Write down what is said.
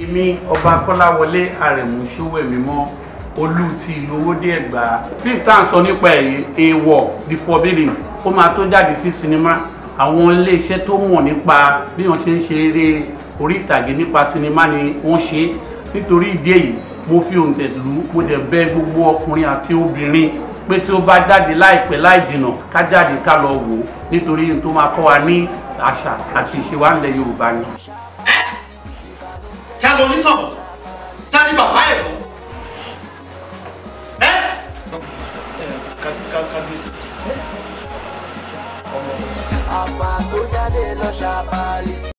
èmi ọba kọ́láwọlé àrẹ̀mú ṣówẹ̀mímọ́ olú ti ìlú owódé ẹ̀gbá fíìmù tá à ń sọ nípa ẹ̀yìn èèwọ̀ the forbidden ó máa tó jáde sí sinimá àwọn iléeṣẹ́ tó mọ̀ nípa bí wọ́n ṣe ń ṣe eré orí ìtàgé nípa sinimá ni wọ́n ṣe nítorí ìdí èyí mo fi òǹtẹ̀ lù ú mo dẹ̀ bẹ̀ gbogbo ọkùnrin àti obìnrin pé tí ó bá jáde láìpẹ́ láì jìnà ká jáde ká lọ wò ó nítorí n tó máa kọ́ wa ní àṣà àti ìṣe wa ńlẹ̀ Yorùbá ni. ta ló ní tọ̀bọ̀ ta ni bàbá ẹ̀ mọ́ ẹ́ kábíyèsí. àpá tó jáde lọ ṣàbàlì.